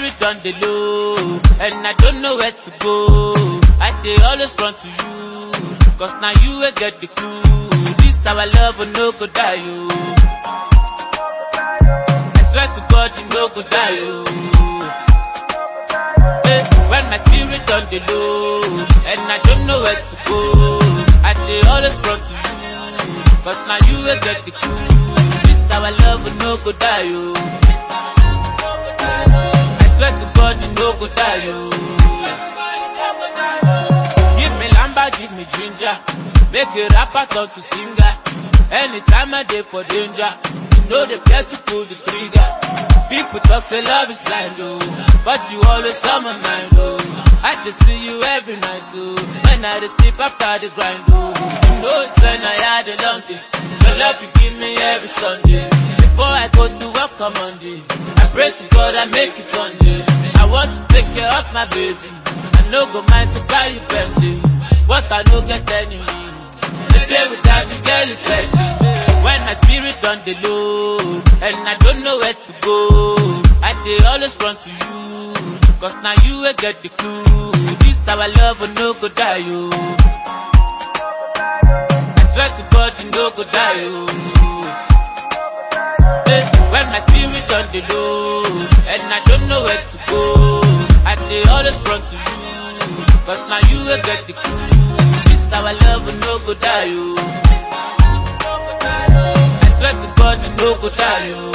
spirit on the low, and I don't know where to go. I dey always run to you, cause now you will get the clue. This our love will no go die, you. I swear to God, you no go die, you. Eh, When my spirit on the low, and I don't know where to go. I dey always run to you, cause now you will get the clue. This our love will no go die, you. I swear to God, you no go die, you. Give me lamba, give me ginger. Make a rapper turn to singer. Anytime I dey for danger, you know they fear to pull the trigger. People talk say love is blind, oh, but you always on my mind, oh. I just see you every night, oh. When I just sleep after the grind, oh. You know it's when I had a long day. Your love you give me every Sunday. Before I go to work on Monday, I pray to God I make it Sunday. I want to take care of my baby. I no go mind to buy you Bentley. What I no get enemy. The day without you, girl, is deadly. When my spirit on the low, and I don't know where to go, I dey always run to you, cause now you will get the clue. This our love will no go die, you. I swear to God, you no go die, you. Eh, When my spirit on the low, and I don't know where to go, I dey always run to you, cause now you will get the clue. This our love will no go die, you. I swear to God, you no go die, you.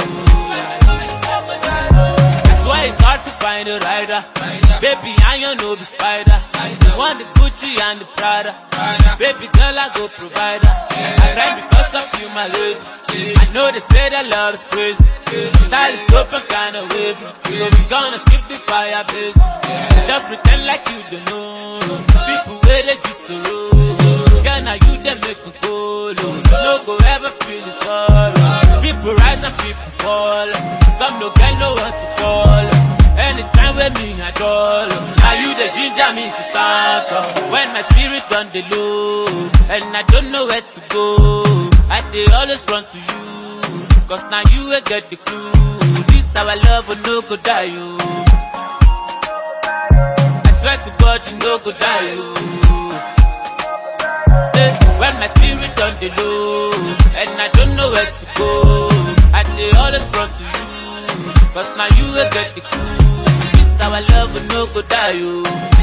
That's why it's hard to find a rider. Baby, I don't know the spider. You want the Gucci and the Prada. Baby girl, I go provider. I cry because of you, my lady. I know they say that love is crazy. Style is dope and kinda wavy. So we gonna keep the fire blazing. Just pretend like you don't know. People where they just so Girl, now you they make me go low. No go ever feel the sorrow. People rise and people fall. Some no get know what to call. Anytime with me at all. Now you the ginger me to start up. When my spirit on the low, and I don't know where to go. I dey always run to you, cause now you will get the clue. This our love will no go die, you. I swear to God, you no go die, you. Eh, When my spirit on the low, and I don't know where to go, I dey always run to you, cause now you will get the clue. This our love will no go die, you.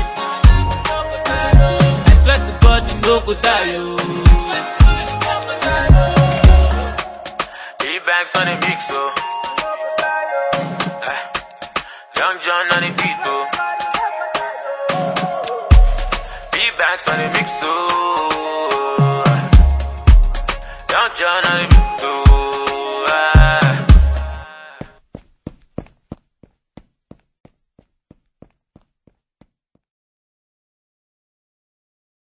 I swear to God, you no go die, you. Big bags on the big so. Eh, Young John on the beat though. Big bags on the mix so. Young John on the beat.